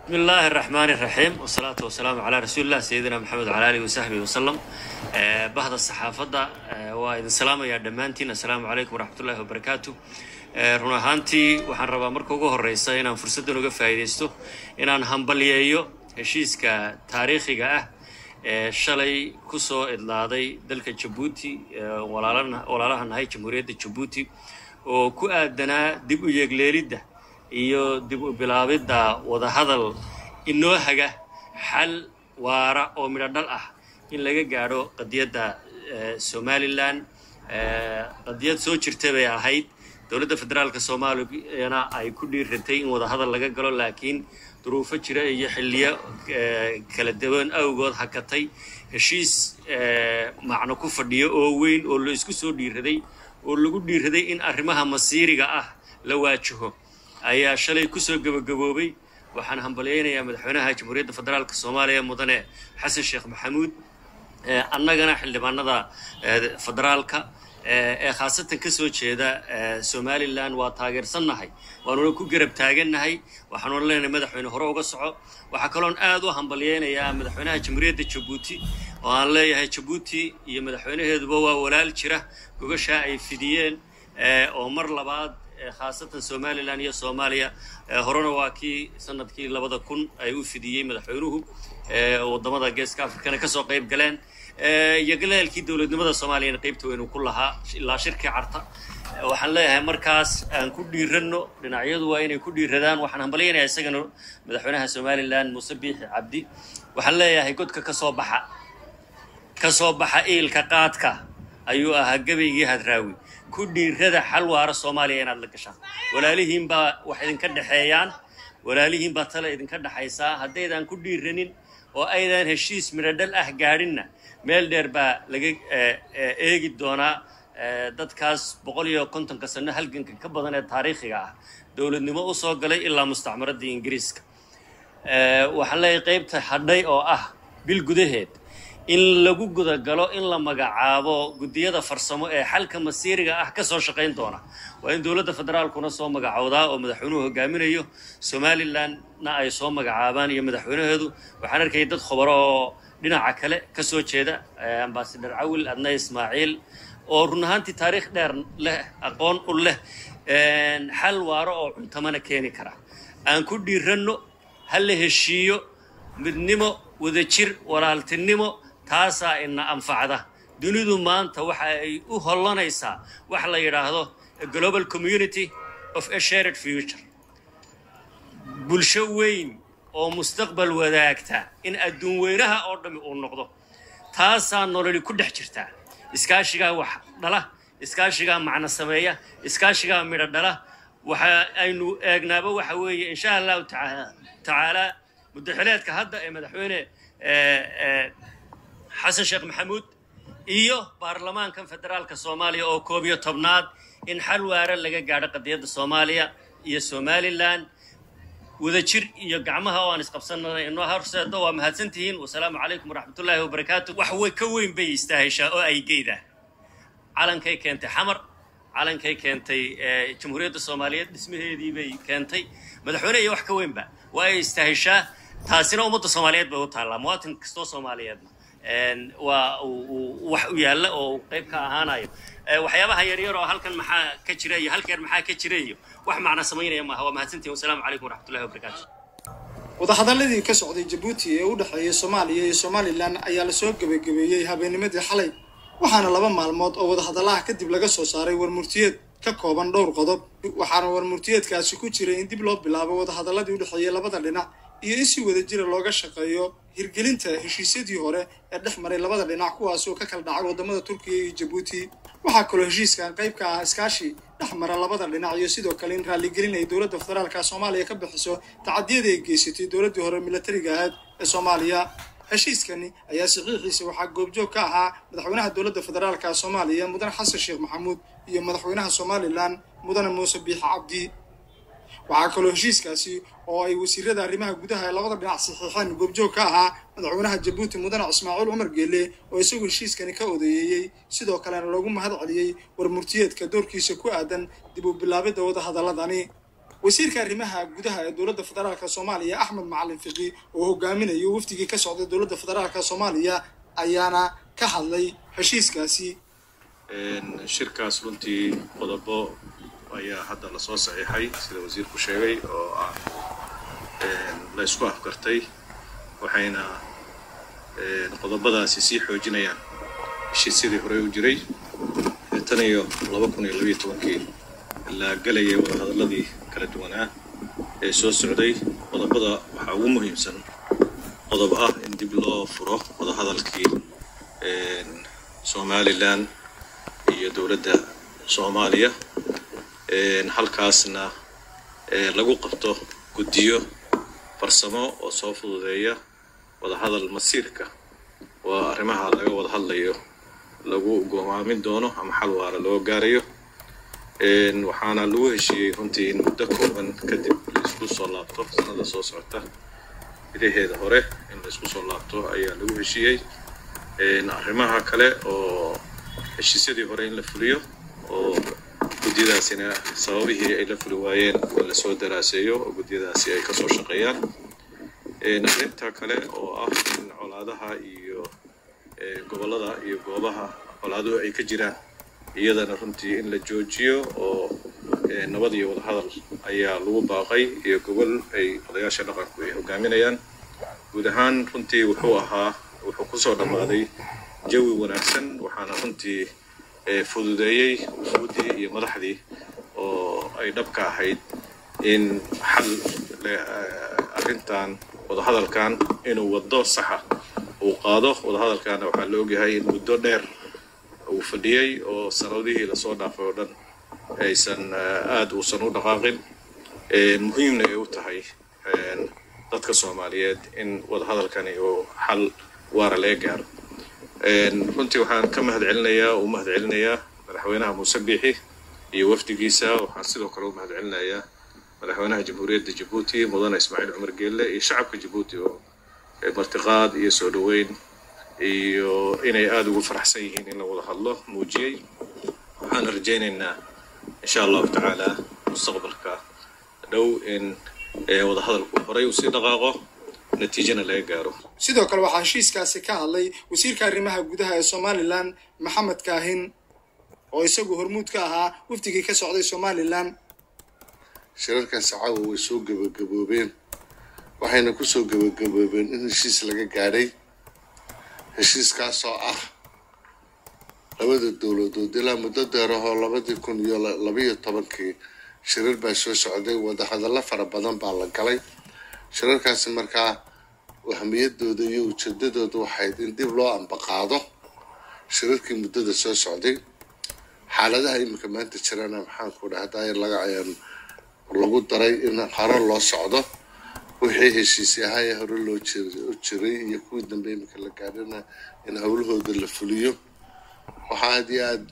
بسم الله الرحمن الرحيم والصلاة والسلام على رسول الله سيدنا محمد وعلى آله وصحبه وسلم آه، بعد الصحافة آه، وإذن سلام يا دمانتين السلام عليكم ورحمة الله وبركاته آه، run ahaantii waxaan rabaa marka ugu horeysa inaan fursaddan uga faa'iidaysto inaan hambalyeeyo heshiiska taariikhiga ah ee shalay ku soo idlaaday dalka jabuuti ee walaalana- walaalaha nahay jamhuuriyadda jabuuti oo ku aadanaa dib u yeegleelidda iyo dib u bilaabidda wadahadal inoo haga xal waara oo midho dhal ah in laga gaadho qadiyadda eh, somalilan Eh, qadiyad soo jirta bay ahayd dowladda federaalka soomaaliyana ay ku dhiiratay in wadahadal laga galo laakiin duruufo jira iyo xilliyo eh, kala duwan awgood hakatay heshiis eh, macno ku fadhiyo oo weyn oo la isku soo dhiiraday oo lagu dhiiraday in arrimaha masiiriga ah la waajaho ayaa shalay kusoo gebagaboobay waxaan hambalyaynayaa madaxweynaha jamhuuriyadda federaalka soomaaliya mudane xasan sheekh maxamuud ee annagana xildhibaanada ee, federaalka ee ee khaasatan ka soo jeeda ee, somalilan waa taageersannahay waanuna ku garab taagannahay waxaanuna leenahay madaxweyne hore uga soco waxaa kaloon aad u hambalyaynayaa madaxweynaha jamhuuriyadda jabuuti oo aan leeyahay jabuuti iyo madaxweynaheeduba waa walaal jira gogashaa ay fidiyeen ee, oo mar labaad ee, khaasatan somalilan iyo soomaaliya ee, horena waa kii sanadkii labada kun ay u fidiyey madaxweynuhu ee, wadamada geeska afrikana kasoo qayb galeen ee, iyo galaalkii dowladnimada soomaaliyana qaybta weynu ku lahaa ilaa shirkii carta Ee, waxaan leeyahay markaas aan ku dhiiranno dhinacyadu waa inay ku dhiiradaan waxaan hambalyaynayaa isagana madaxweynaha somalilan muuse biixi cabdi waxaan leeyahay godka ka soo baxa ka soo baxa iilka qaadka ayuu ahaa gebaygii hadraawi ku dhiirada xal waara soomaaliya inaad la gashaan walaalihiin baa wax idinka dhexeeyaan walaalihiin baa tale idinka dhexaysaa haddaydan ku dhiiranin oo aydan heshiis midhodhal ah gaadhinna meel dheer baa laga eh, eh, eegi doonaa eh, dadkaas boqol iyo kontonka sano halganka ka badan ee taariikhiga ah dowladnimo u soo galay ilaa mustacmaradii ingiriiska Eh, waxaan leeyahay qaybta hadhay oo ah bil gudaheed in lagu gudagalo in la magacaabo guddiyada farsamo ee xalka masiiriga ah ka soo shaqayn doona waa in dowladda federaalkuna soo magacowdaa oo madaxweynuhu hogaaminayo somalilandna ay soo magacaabaan iyo madaxweynaheedu waxaan arkayay dad khubaro oo dhinaca kale ka soo jeeda eh, ambasador cawil adna ismaaciil oo run ahaantii taariikh dheer leh aqoon u leh een, xal waaro oo cuntamana keeni kara aan ku dhiiranno ha la heshiiyo midnimo wadajir walaaltinimo taasaa ina anfacda dunidu maanta waxa ay u hollanaysaa wax la yidhaahdo a global community of a shared future bulsho weyn oo mustaqbal wadaagta in adduun weynaha oo dhammi uu noqdo taasaa nololi ku dhex jirtaa iskaashigaa wax dhala iskaashigaa macno sameeya iskaashigaa midho dhala waxa aynu eegnaaba waxa weeye insha allahu taca- tacaala mudaxileedka hadda ee madaxweyne eh, eh, xasan sheekh maxamuud iyo baarlamaankan federaalka soomaaliya oo koob iyo tobnaad in xal waara laga gaadho qadiyadda soomaaliya iyo somalilan wadajir iyo gacmaha oo aan isqabsananay inoo horseedo waa mahadsantihiin wasalaamu calaykum waraxmatullaahi wabarakaatu wax way ka weyn bay istaaheshaa oo ay geydaa calankay keentay xamar calankay keentay eh, jamhuuriyadda soomaaliyeed dhismaheedii bay keentay madaxweyne iyo wax ka weynba waa ay istaaheshaa taasina ummadda soomaaliyeed bay u taallaa muwaatin kastoo soomaaliyeedna een, waa uu- uu wax u yaalla oo uu qayb ka ahaanayo Eh, waxyaabaha yaryar oo halkan maxaa ka jira iyo halkeer maxaa ka jira iyo wax macna samaynaya maaha waa mahadsantihin wasalaamu calaykum waraxmatullahi wabarakaatu wadahadaladii ka socday jabuuti ee u dhexeeya soomaaliya iyo somalilan ayaa lasoo gebagabeeyey habeennimadii xalay waxaana laba maalmood oo wadahadalaha kadib laga soo saaray warmurtiyeed ka kooban dhowr qodob waxaana warmurtiyeedkaasi ku jiray in dib loo bilaabo wadahadaladii u dhexeeyey labada dhinac iyo in si wadajira looga shaqeeyo hirgelinta heshiisyadii hore ee dhex maray labada dhinac kuwaas oo ka kala dhacay wadamada turkiya iyo jabuuti waxaa kaloo heshiiskan qayb ka ah iskaashi dhex mara labada dhinac iyo sidoo kale in raaligelin ay dowladda federaalka soomaaliya ka bixiso tacadiyada ay geysatay dowladdii hore milatariga ahayd ee soomaaliya heshiiskani ayaa saxiixiisa waxaa goobjoog ka ahaa madaxweynaha dowladda federaalka soomaaliya mudane xasan sheekh maxamuud iyo madaxweynaha somalilan mudane muuse biixi cabdi waxaa kaloo heshiiskaasi oo ay wasiirada arrimaha gudaha ee labada dhinac saxiixeen goobjoog ka ahaa madaxweynaha jabuuti mudane ismaaciil cumar geele oo isagu heshiiskani ka odeeyeeyey sidoo kalena loogu mahad celiyey warmurtiyeedka doorkiisa ku aadan dib u bilaabidda wadahadaladani wasiirka arrimaha gudaha ee dowladda federaalka soomaaliya axmed macalin fiqi oo hogaaminayo wafdigii ka socday dowladda federaalka soomaaliya ayaana ka hadlay heshiiskaasi shirkaas runtii qodobo ayaa hadda lasoo saxiixay sida wasiirku sheegay oo ah la ysku afgartay waxayna qodobadaasi sii xoojinayaan heshiisyadii horey u jiray tan iyo laba kun iyo labayo tobankii la gelayay wadahadalladii kala duwanaa ee soo socday qodobada waxaa ugu muhiimsan qodob ah in dib loo furo wadahadalkii somalilan iyo dowladda soomaaliya halkaasna lagu qabto guddiyo farsamo oo soo fududeeya wadahadal masiirka waa arrimaha laga wada hadlayo lagu go'aamin doono ama xal waara loo gaarayo waxaana lagu heshiiyey runtii in muddo kooban kadib laisku soo laabto sanada soo socota idaheeda hore in laisku soo laabto ayaa lagu heshiiyey arrimaha kale oo heshiisyadii hore in la fuliyo oo gudyadaasina sababihii ay la fuli waayeen lasoo daraaseeyo oo gudyadaasi ay kasoo shaqeeyaan arrinta kale oo ah in colaadaha iyo gobollada iyo goobaha colaaduhu ay ka jiraan iyadana runtii in la joojiyo oo nabad iyo wadahadal ayaa lagu baaqay iyo gobol ay odayaasha dhaqanku ay hogaaminayaan guud ahaan runtii wuxuu ahaa wuxuu kusoo dhammaaday jawi wanaagsan waxaana runtii fududeeyey wufuuddii iyo madaxdii oo ay dhabka ahayd in xal arrintan wadahadalkan inuu waddo saxa uu qaado wadahadalkaana waxaa la ogyahay in muddo dheer uu fadhiyey oo sanadihii lasoo dhaafay oo dhan aysan aad uusan u dhaqaaqin muhiimna ay u tahay dadka soomaaliyeed in wadahadalkani uu xal waara laga gaaro runtii waxaan ka mahad celinayaa u mahad celinayaa madaxweynaha muuse biixi iyo wafdigiisa waxaan sidoo kale u mahad celinayaa madaxweynaha jamhuuriyadda jabuuti mudane ismaaciil cumar geelle iyo shacabka jabuuti oo martiqaad iyo soo dhoweyn iyo inay aada ugu faraxsan yihiin in la wada hadlo muujiyey waxaan rajaynaynaa insha allahu tacaala mustaqbalka dhow in wadahadalku horay uu sii dhaqaaqo natiijana laga gaaro sidoo kale waxaa heshiiskaasi ka hadlay wasiirka arrimaha gudaha ee somalilan maxamed kaahin oo isagu hormuud ka ahaa wafdigii ka socday somalilan shirarkaasi caawa way soo gebagaboobeen waxayna ku soo gebagaboobeen in heshiis laga gaadhay heshiiskaasoo ah labada dowladood ilaa muddo deerahoo labadii kun iyo labayo tobankii shirar baa soo socday wadahadallo fara badan baa la galay shirarkaasi markaa ahmiyadooda iyo ujeedadooda waxayd in dib loo ambaqaado shirarkii muddada soo socday xaaladaha iminka maanta jirana maxaanku dhahdaa laga lagu daray in hore loo socdo wixii heshiisi ahaa ee hore loo jiray iyo kuwii dambe iminka la gaadhana in howlahooda la fuliyo waxaa aad iyo aad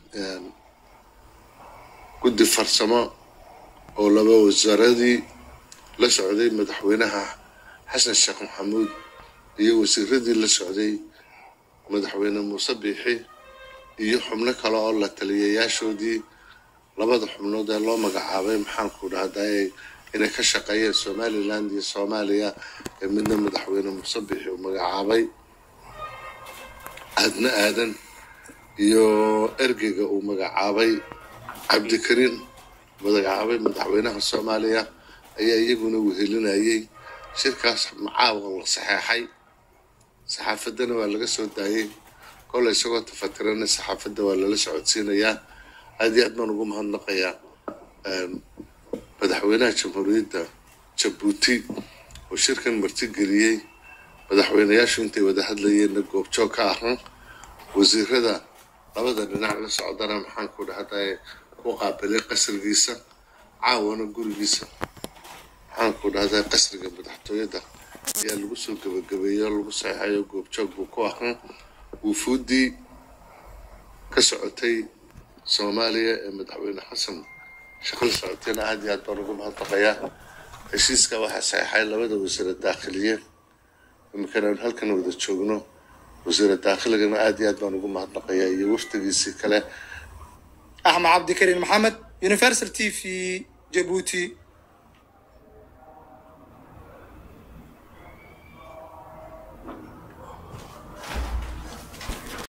guddi farsamo oo laba wasaaradii la socday madaxweynaha xasan sheekh maxamuud iyo wasiiradii la socday madaxweyne muuse biixi iyo xubno kale oo la taliyayaashoodii labada xubnood ee loo magacaabay maxaanku dhahday inay ka shaqeeyeen somaliland iyo soomaaliya ee midna madaxweyne muuse biixi uu magacaabay aadna aadan iyo ergeyga uu magacaabay cabdikariin magacaabay madaxweynaha soomaaliya ayaa iyaguna wehelinayay shirkaas macaawa la saxeexay saxaafaddana waa laga soo daayay kolle isagoo tafatirana saxaafadda waa lala socodsiinayaa aad iyo aad baan ugu mahadnaqayaa madaxweynaha jamhuuriyadda jabuuti oo shirkan martigeliyey madaxweynayaashu intay wada hadlayeenna goobjoog ka ahan wasiirada labada dhinac la socdana maxaanku dhahday ku qaabilay qasrigiisa caawana gurigiisa maxaanku dhahday qasriga madaxtooyada ayaa lagu soo gebagabeeyo lagu saxeexayo goobjoog buu ku ahan wufuuddii ka socotay soomaaliya ee madaxweyne xasan shaqal socotayna aad iyo aad baan ugu mahadnaqayaa heshiiska waxaa saxeexay labada wasiira daakhiliye iminkana aan halkan wada joogno wasiira daakhiligana aad iyo aad baan ugu mahadnaqayaa iyo wafdigiisii kale axmed cabdikariin maxamed universal t v jabuuti